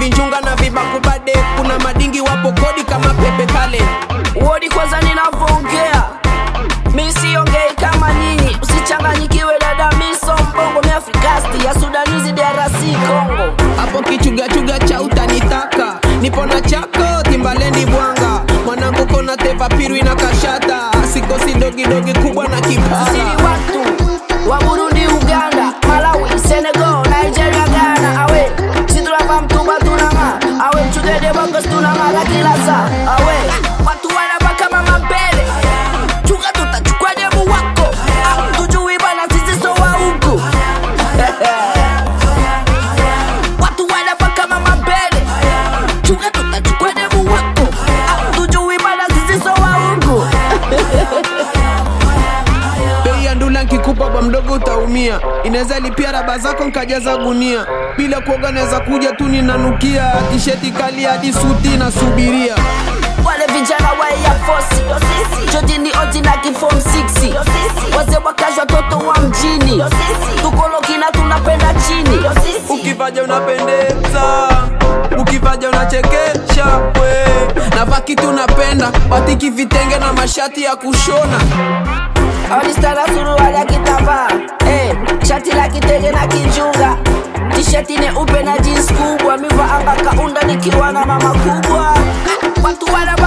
vinjunga na vibakubade kuna madingi wapo kodi kama pepe kale Wodi kwanza ninavyoongea mi siongei kama nyinyi, usichanganyikiwe dada, mi so mbongo, mi Afrikasti ya Sudanizi, DRC, Congo. hapo kichugachuga cha utanitaka nipo na chako timbalendi bwanga mwanangu kona teva pirwi na kashata sikosi dogidogi kubwa na Sisi kipara ni watu wa Burundi, Uganda, Malawi, Senegal, Nigeria, Ghana. Awe si tunavaa mtumba tunang'aa, awe mchugede bongos tunang'ara kila saa. Awe watu wanavaa kama mapele, chunga tutachukua demu wako. Ah, tujui bana sisi so wa huku watu wanavaa kama mapele, chunga tutachukua demu wako. Ah, tujui bana sisi so wa huku bei ya ndula nkikupa ba mdogo utaumia inaweza lipia raba zako nkajaza gunia bila kuoga naweza kuja tu ninanukia tisheti kali hadi suti nasubiria wale vijana wa Air Force Jodi ni oji na kifom 6 wazee wakazi watoto wa mjini tukoloki na tunapenda chini ukivaja unapendeza ukivaja unachekesha we navaa kitu unapenda batiki vitenge na mashati ya kushona alistara suruali ya kitambaa eh, shati la kitenge na kijunga tisheti neupe na jeans kubwa miva anga kaunda nikiwa na mama kubwa watu wana